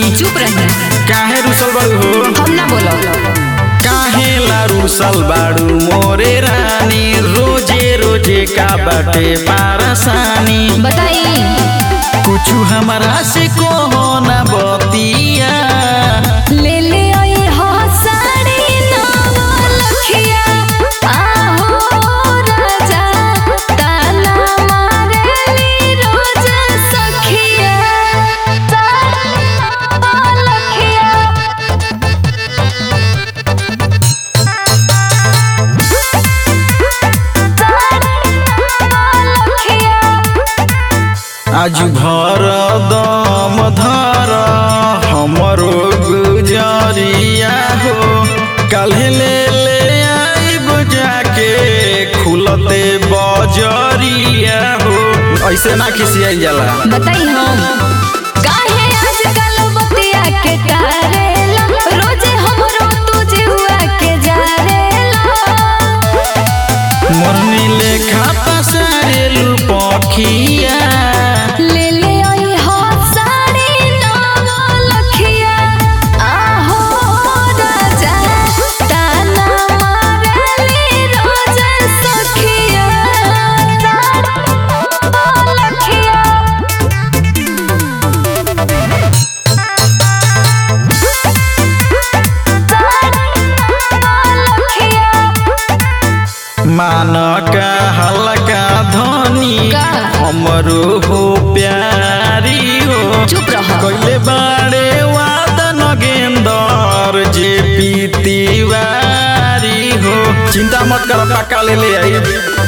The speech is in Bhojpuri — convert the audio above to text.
चुप रही काहे रुसल बाड़ू हो हम ना बोलो काहे ला रुसल बाड़ू मोरे रानी रोजे रोजे का बाटे पारसानी बताई कुछु हमारा से कहो ना बतिया ले ले आई हो साड़ी नवा लखिया आहो राजा ताना मारेली रोज सखिया साड़ी नवा लखिया आज भर दम धर हमरो गुजरिया हो काल्हे ले ले आइब जाके खुलते बजरिया हो ऐसे ना खिसियाई जाला बताई हम काहे आजकल बतिया के करेला रोजे हमरो तुझे हुआ के जारेला मोरनी लेखा पसारेलू पखिया ले ले आई हो साड़ी नवा लखिया आहो राजा ताना मारेली रोज सखिया साड़ी लखिया मान का हल्का धनी का? हमरो हो प्यारी हो चुप रह कैले बाड़े वादन गेंदर जे पीतीवारी हो चिंता मत कर पक्का ले ले आई